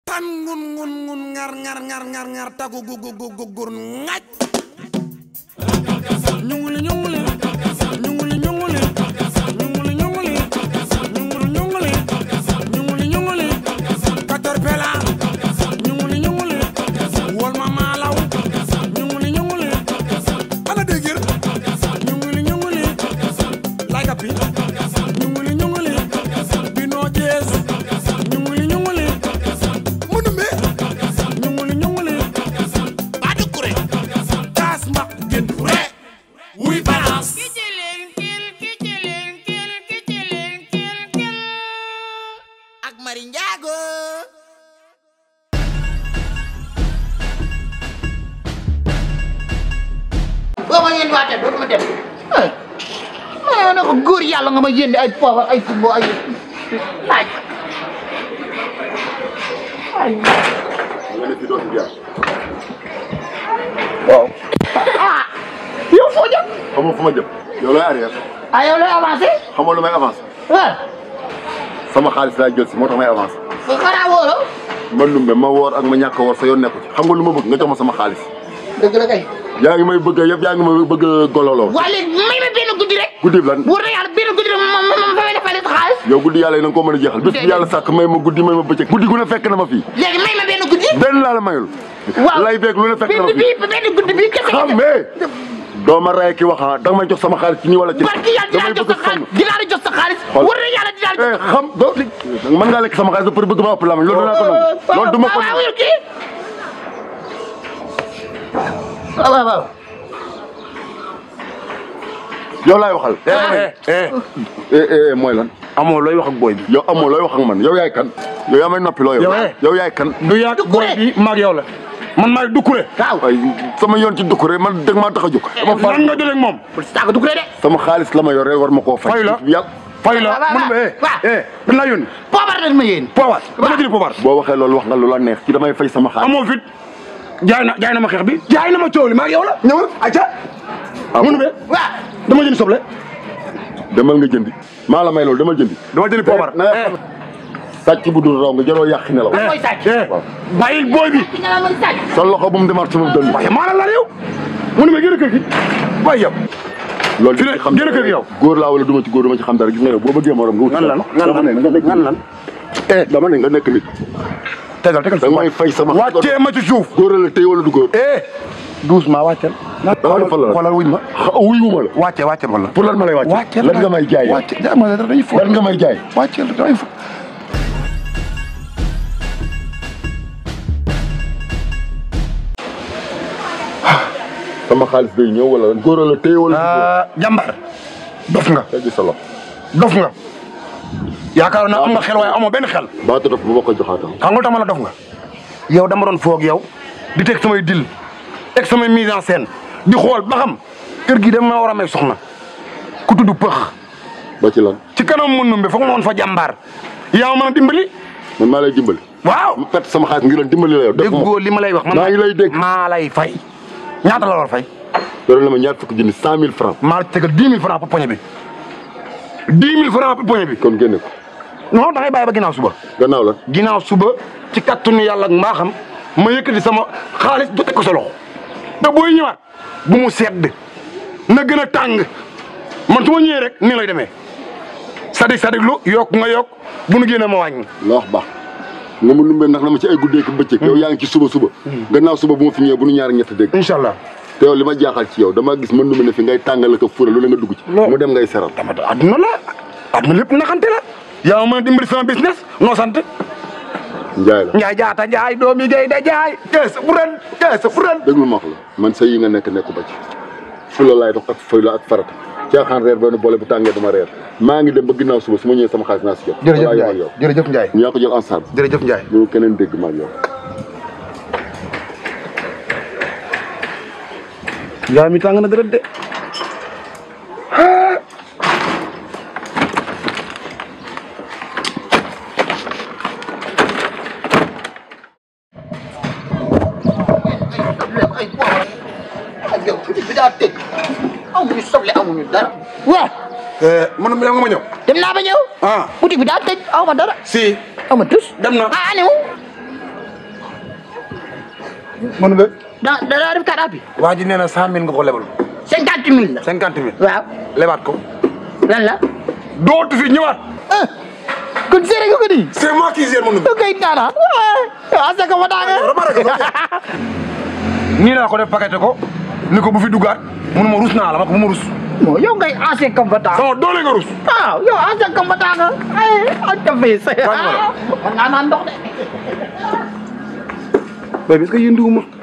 tan ngun ngun ngun ngar ngar ngar ngar ngar tagu gu gu gu gu gur ngaj ñunguli ñunguli ñunguli ñunguli ñunguli ñunguli ñunguli ñunguli ñunguli ñunguli caterpella ñunguli ñunguli wol ma maalaw ñunguli ñunguli ana dégir ñunguli ñunguli like a pi ñunguli ñunguli bino jees ñunguli ñunguli mënume ñunguli ñunguli baadu kure kaas ma gën re wuy balance ak Mari Njaago boo ma yéen waatee dootuma dem ma ne ko góor yàlla nga ma yéndi ay poobar ay fumbo ay laaj nga ne fi doo fi jaar waaw ah yow foo jëm xamoo fu ma jëm yow looy arrière ah yow lay avancé xamoo lu may avancé waaw sama xaalis laa jël si moo tax may avancé fu xanaa wóoro man lumbe ma woor ak ma ñàkk a woor sa yoon nekku ci xam nga lu ma bëgg nga jox ma sama xaalis dëgg la kay yaa ngi may bëgg yëpp yaa ngi may bëgg a gololoo waa léegi may ma benn guddi rek guddi bi lan wóor na yàlla benn guddi rek ma ma ma fay defal sa xaalis yow guddi yàlla yi na nga koo mën a jeexal bis bi yàlla sàkk may ma guddi may ma bëccëg guddi gu ne fekk na ma fii léegi may ma benn guddi benn laa la mayul waaw lay beeg lu ne fekk na ma benn fii bii benn guddi bii kese xam mais doo ma rey ki wax ah da nga may jox sama xaalis ci nii wala ci barki yàlla dinaa damay jox bëgg sa a sonn xaalis dinaa la jox sa xaalis Xool. wóor na yàlla dinaa la eh xam doo li mën ngaa lekk sama xaalis ba pare bëgg ma ëpp lamañ loolu dinaa ko nangu loolu du ma ko waaw waaw kii waaw waaw waaw yow laay waxal eh eh eh eh mooy lan amoo looy wax ak booy bi. yow amoo looy wax ak man yow yaay kan yow yaa may noppi loo yow Yow, eh. yow yaay kan du yàgg booy bi maag yow la man maay dukkure. waaw ay sama yoon ci dukkure man dëgg maa tax a jóg dama far nan nga jëlee ak moom. saaga du ko de sama xaalis la ma yore war ma koo fay Fay la. yàlla fay la waaw, waaw, mun ma eh waaw. eh dañ laa yónni. poobar dañ ma yéen poobar dama jëli poobar. boo waxee loolu wax nga lu la neex ci damay fay sama xaalis amoo fit jaay na jaay na ma xeex bi jaay na ma coow li maag yow la ñëwal ayca. Ah, munu be waaw dama jënd soble. demal nga jëndi maa la may loolu demal jëndi dama jëli poobar. na nga xam sàcc bu dul raw nga jaroo yàq nelaw Lan mooy sàcc? eh bàyyil booy bi. ki nga la mën sàcc sa loxo bu mu demaat sama dënn waaye maa la la yow. munu be génn kër gi. waaye yow. loolu fi ne xam génn kër gi yow. góor laa wala duma ci góor duma ci xam dara gis nga yow boo bëggee morom nga wut Ngan lan ngan lan ngan lan. eh dama ne nga nekk nit tegal tegal da nga may fay sama wàccee ma ci suuf. góor la tey wala du góor eh doucement wàcceel. dama defal la xoolal wuñ ma. wuy wuma la wàccee wàccee ma la. pour lan ma lay wàcc wàcceel lan nga may jaay yow? wàcceel dama la dañuy fo. lan nga may jaay wàcceel dañuy fo. sama xaalis day ñëw wala lan góor la tey wala du góor ah jàmbaar. dof nga teggi sa loxo dof nga. yaakaar naa am nga xel waaye amoo benn xel. baatu dof bu ma ko joxaatam xam nga lu tax ma la dof nga. yow dama doon foog yow di teg samay dil teg samay mise en scène di xool ba xam kër gi dama war a may soxna ku tudd pëx ba ci lan ci kanam mën numbe foog ma woon fa jàmbaar yaa ma mën a dimbali. man maa lay dimbali waaw mu perte sama xaalis ngir lan dimbali la yow def déggoo li ma lay wax. man maa ngi lay dégg maa lay fay. ñaata la war a fay. yore na ma ñaar fukki junni cent mille francs maa la tegal dix mille francs pour poñe bi. dix mille francs pour poñe bi. kon génne ko non da ngay bàyyi ba ginnaaw suba. gannaaw la ginnaaw suba ci kattanu yàlla ak mbaaxam ma yëkkati sama xaalis jote ko sa loxo te booy ñëwaat bu mu sedd na gën a tàng man su ma ñëwee rek nii lay demee sadik sadik lu yokk nga yokk bu nu génnee ma wàññi. la wax baax nga mu lumbee ndax na ma ci ay guddeek bëccëg yow yaa ngi ci suba suba gannaaw suba bu ma fi ñëwee bu nu ñaari ñett dégg incha allah. te yow li ma jaaxal ci yow dama gis mën nu ne fi ngay tàngale ko fura lu ne nga dugg ci Loo- mu dem ngay seral dama adduna la adduna lépp naxante la. yaa ma mën a dimbali sama business noo sant. njaay la Njaay jaata Njaay doomi gay da jaay. kees bu ren kees bu ren. déglu ma wax la man sa yi nga nekk nekku ba ci fula laay dox ak fay la ak farata caaxaan reer benn boole bu tàngee dama reer maa ngi dem ba ginnaaw suba su ma ñëwee sama xaalis naa si jot jërëjëf Walaa yow ak Njaay yow jërëjëf Njaay ñu yaa ko jël en charge jërëjëf Njaay. bu keneen dégg ma ak yow Njaay mi tàng na dërët de. ay poobar ak yow bi daa tëj amuñu soble amuñu dara waaw man ma nga ma ñëw. dem naa ba ñëw ah boutique bi daa tëj aw ma dara si aw ma tus dem na. ah aniwu mën nga. da da daa def carte bi waa ji nee na cent mille nga ko lebal. cinquante mille la cinquante mille. waaw lebaat ko. lan la dootu fi ñëwaat. ah kon seere nga ko di c'est moi qui gère mon ok nana waaw asa ko ma daanga nii laa ko def paqueté ko ni ko bu fi duggaat mun ma rus naa la ma ko bu ma rus. non yow ngay ancien combattant sama doole nga rus. waaw yow ancien combattant nga ay ak ta fay sa Wàññi ma la. man ngaa naan ndox de béy bi est-ce que yënduwuma